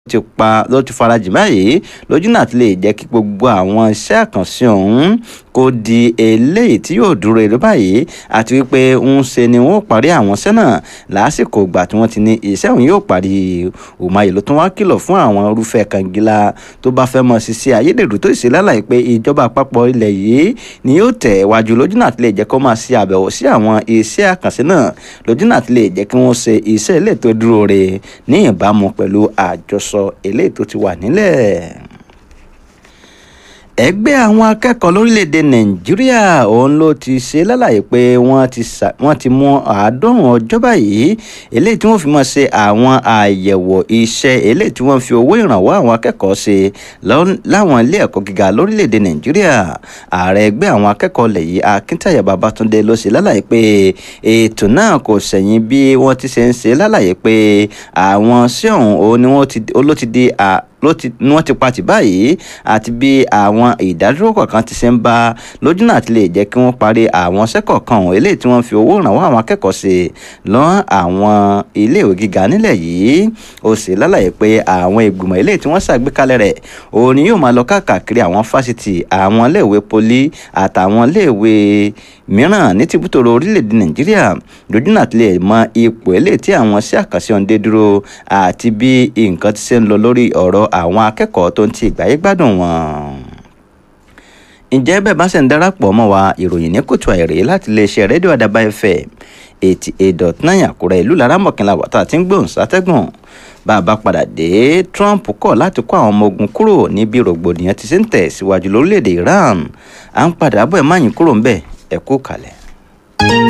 ti pa ló ti farajì báyìí lójú náà ti lè jẹ́ kí gbogbo àwọn iṣẹ́ àkànṣe ọ̀hún kó di eléyìí tí yóò dúró èrè báyìí àti wípé ń ṣe ni wọ́n parí àwọn iṣẹ́ náà lásìkò ìgbà tí wọ́n ti ní iṣẹ́ òun yóò parí Umahi ló tún wá kìlọ̀ fún àwọn irúfẹ́ kangilá tó bá fẹ́ mọ̀ sí sí ayédèrú tó sì lálàyé pé ìjọba àpapọ̀ ilẹ̀ yìí ni yóò tẹ̀ wájú lójú náà ti lè jẹ́ kó máa ṣe àbẹ̀wò sí àwọn iṣẹ́ àkànṣe náà lójú náà ti lè jẹ́ kí wọ́n ṣe iṣẹ́ ilé tó dúró re ní ìbámu pẹ̀lú àjọsọ eléyìí tó ti wà nílẹ̀ ẹgbẹ́ àwọn akẹ́kọ̀ọ́ lórílẹ̀‐èdè nàìjíríà òun ló ti ṣe lálàyé pé wọ́n ti wọ́n ti mú àádọ́rùn ọjọ́ báyìí eléyìí tí wọ́n fi máa ṣe àwọn àyẹ̀wò iṣẹ́ eléyìí tí wọ́n fi owó ìrànwọ́ àwọn akẹ́kọ̀ọ́ ṣe láwọn ilé ẹ̀kọ́ gíga lórílẹ̀‐èdè nàìjíríà ààrẹ ẹgbẹ́ àwọn akẹ́kọ̀ọ́ lẹ̀ yìí akíntayà babatunde ló ṣe lálàyé pé ètò náà kò sẹ̀yìn bí wọ́n ti ṣe ń ṣe lálàyé pé àwọn sí ọ̀hún òun ni wọ́n ló ti di ló ti ni wọ́n ti pa tì báyìí àti bí àwọn ìdádúró kọ̀ọ̀kan ti ṣe ń bá lójú náà ti lè jẹ́ kí wọ́n parí àwọn sẹ́kọ̀ọ́ kan ọ̀hún eléyìí tí wọ́n fi owó ìrànwọ́ àwọn akẹ́kọ̀ọ́ ṣe lọ́n àwọn iléèwé gíga nílẹ̀ yìí ó sì lálàyé pé àwọn ìgbìmọ̀ eléyìí tí wọ́n ṣàgbékalẹ̀ rẹ̀ òun ni yóò máa lọ káàkiri àwọn fásitì àwọn iléèwé poli àtàwọn iléèwé mìíràn ní tìbútòrò orílẹ̀-èdè nàìjíríà lójú náà ti lè mọ ipò eléyìí tí àwọn sí àkànṣe ọ̀hún dé dúró àti bí nǹkan ti ṣe ń lọ lórí ọ̀rọ̀ àwọn akẹ́kọ̀ọ́ tó ń ti ìgbáyé gbádùn wọn. ǹjẹ́ bẹ́ẹ̀ bá ṣe ń darapọ̀ mọ́ wa ìròyìn ní kòtò àìrè láti iléeṣẹ́ rédíò àdàbà fm eighty eight dot nine àkúrẹ́ ìlú laramọ̀kìnlá wàtá tí ń gbóhùn sátẹ́gùn bá a bá padà dé trump kọ̀ láti kó àwọn ọmọ ogun kúrò níbi rògbòdìyàn ti ṣe ń tẹ̀ síwájú lórílẹ̀‐èdè iran à ń padà bọ̀ ẹ̀ máyín kúrò ńbẹ̀ ẹ̀ kú kalẹ̀.